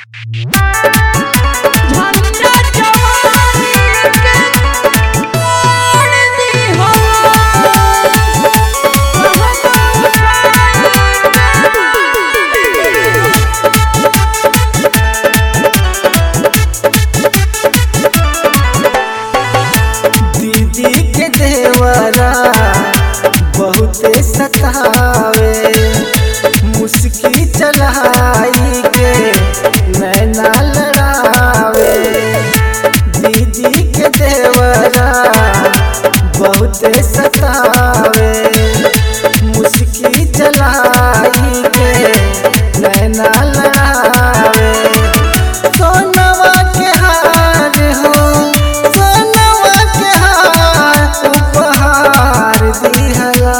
झंडा जवानी के मोड़ दिहला दीदी के देवरा बहुते सतावे मुस्की चलाई के नैना लड़ावे दीदी के देवरा बहुते सतावे मुस्की चलाई के नैना लड़ावे सोनवा के हार हो सोनवा के हार उपहार दिहला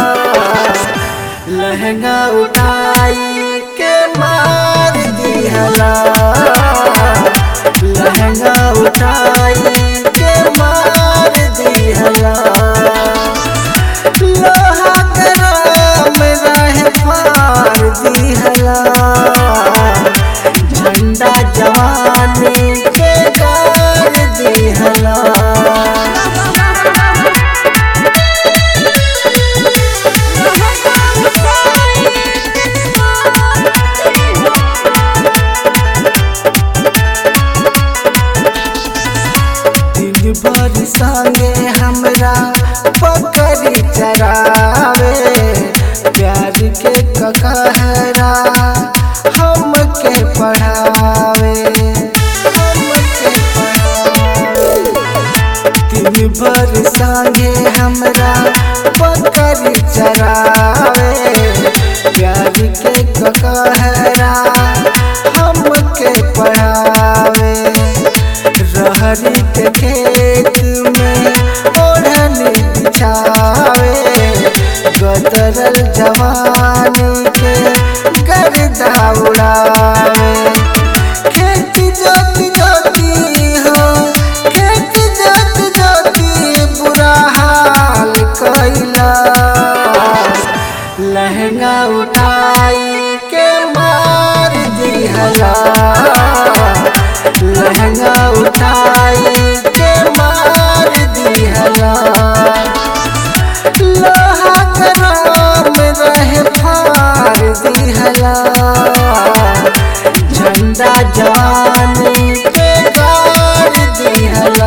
लहंगा उठाई के मार दिहला लहंगा उठाई के मार दिहला लोहा गरम रहे मार दिहला झंडा जवानी के गाड़ दिहला दिन भर संगे हमरा पकड़ी चरावे प्यार के ककहरा हमके पढ़ावे हमके पढ़ावे दिन भर संगे हमरा पकड़ी चरावे प्यार के ककहरा हमके पढ़ावे रहरी के खेत में ओढ़नी बिछावे गदरल जवानी के गर्दा उड़ावे खेत जोती जोती हो खेत जोती जोती बुरा हाल कैला लहंगा उठाई के मार दिहला लहंगा उठाई के मार दिहला लोहा गरम रहे फार दिहला झंडा जवानी के गाड़ दिहला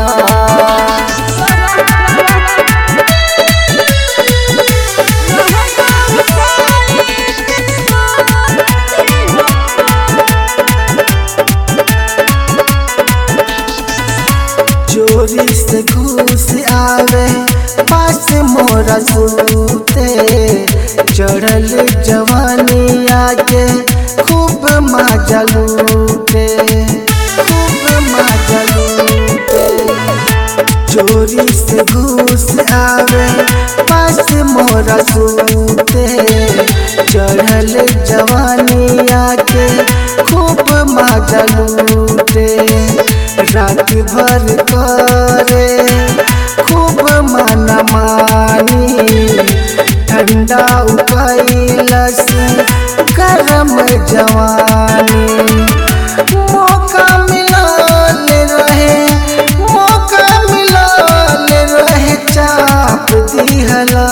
चोरी से घूस आवे पास मोरा सूते चढ़ल जवानी आके खूब मजा लूटे खूब मजा लूटे चोरी से घूस आवे पास मोरा सूते चढ़ल जवानी आके खूब मजा लूटे रात भर करे खूब मन मानी ठंडा उकैलस गरम जवानी मौका मिलल रहे मौका मिलल रहे चाप दिहला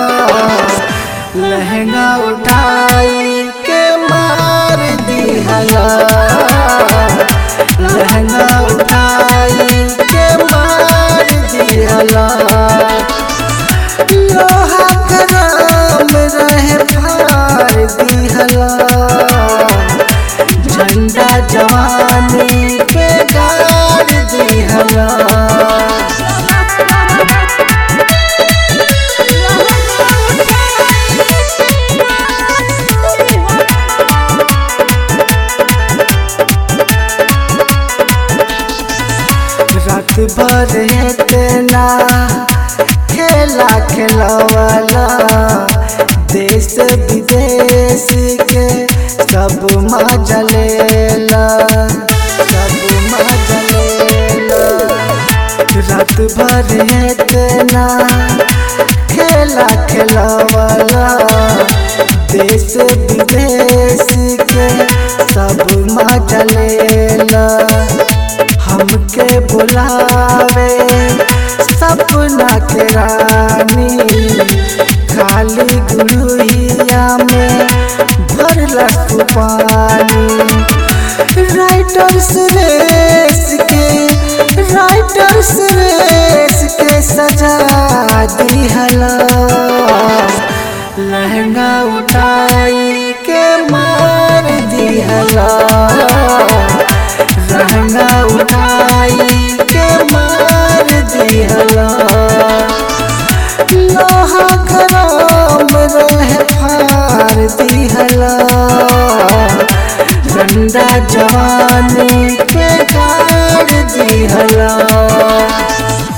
लहंगा उठाई के मार दिहला लहंगा उठाई के मार दिहला लोहा गरम रहे फार दिहला झंडा जवानी पे गाड़ दिहला रात भर इतना खेला खेलवाला देश विदेश के सब मजा लेला सब मजा लेला रात भर इतना खेला खेलवाला देश विदेश के सब मजा लेला हमके बुलावे सपना के रानी खाली गुड़िया में भरला तू पानी राइटर सुरेश के राइटर सुरेश के सजा दिहला लहंगा उठाई के मार दिहला लहंगा उठाई के मार दिहला लोहा गरम रहे फार दिहला गंदा जवानी के गाड़ दिहला